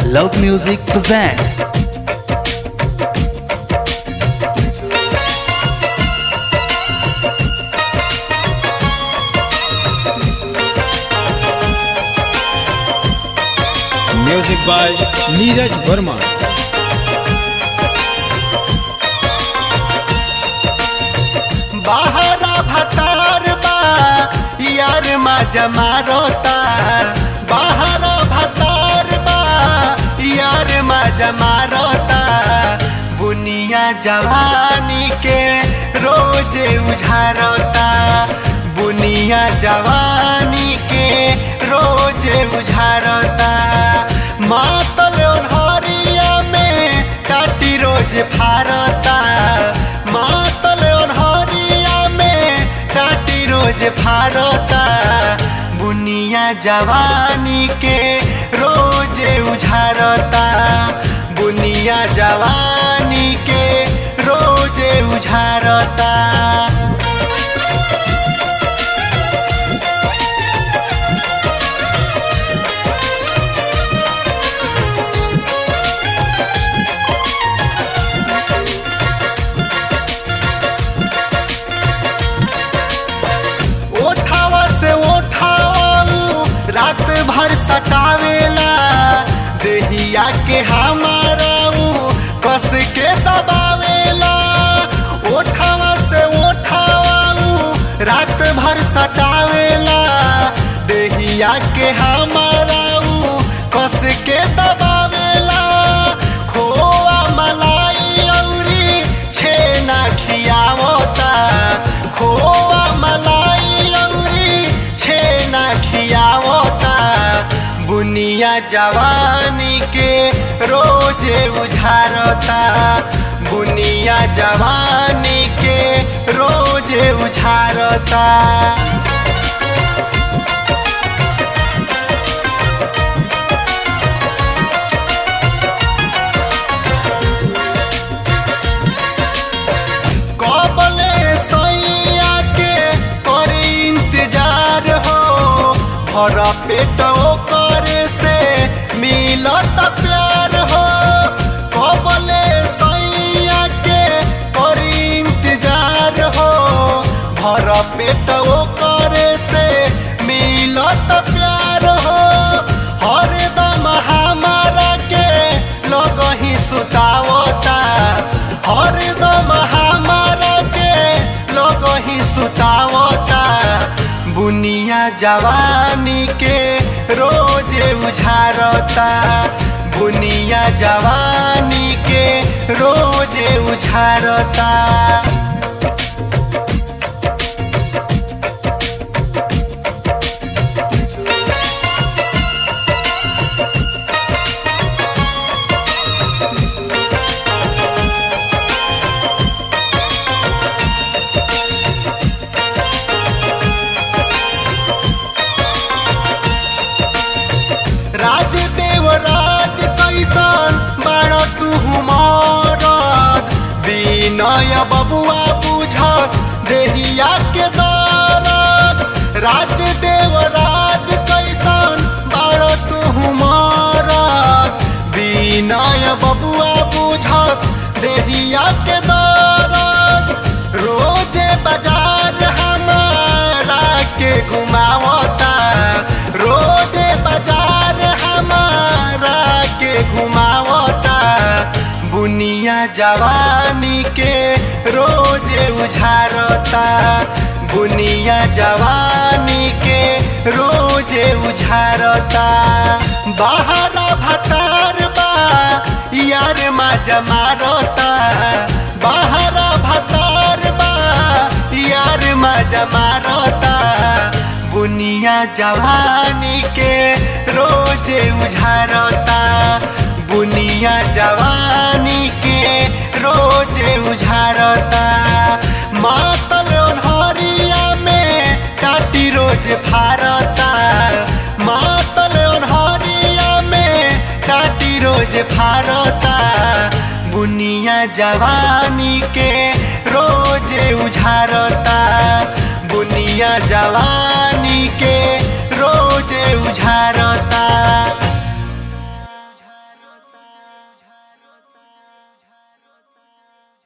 Loud Music presents. Music by Neeraj Verma बाहरा भतार बा यार मा जमा रोता बाहरा भतार बा यार मा जमा रोता बुनिया जवानी के रोज उझारता बुनिया जवानी के रोज उझारता मातल ओन्हरिया में काटी रोज फारता मातल ओन्हरिया में काटी रोज फारता बुनिया जवानी के रोज उझारता बुनिया जवानी के रोज उझारता ओठावा से ओठाऊ रात भर सटावेला देहिया के हमारा ऊ कस के दबावेला ओठावा से ओठाऊ रात भर सटावेला देहिया के हमारा ऊ कस के दबावेला खोआ मलाई औरी छेना खियावता खोआ मलाई औरी छेना खियावता बुनिया जवानी के रोज उझारता बुनिया जवानी के रोज उझारता कबले सैया के करे इंतजार हो भर पेट करे से मिलत प्यार हो कबले सैया के करे इंतजार हो भर पेट करे से मिलत प्यार हो हरदम हमारा के लगही सुतावता हरदम हमारा के लगही सुतावता बुनिया जवानी के रोज उझारता बुनिया जवानी के रोज उझारता राज देव राज कैसन बड़ तू मरद विनय बबुआ बुझस देहिया के दरद राज देव राज कैसन बड़ तू मरद विनय बबुआ बुझस देहिया के दरद रोजे बाजार हमारा के घुमावता रोजे बाजार हमारा के घुमावता बुनिया जवानी के रोज उझारता बुनिया जवानी के रोज उझारता बाहरा भतार बा यार मा जमारता बाहरा भतार बा यार मा जमारता बुनिया जवानी के रोज उझारता बुनिया जवानी के रोज उझारता मातल ओन्हरिया में काटी रोज फारता मातल ओन्हरिया में काटी रोज फारता बुनिया जवानी के रोज उझारता बुनिया जवानी के रोज उझार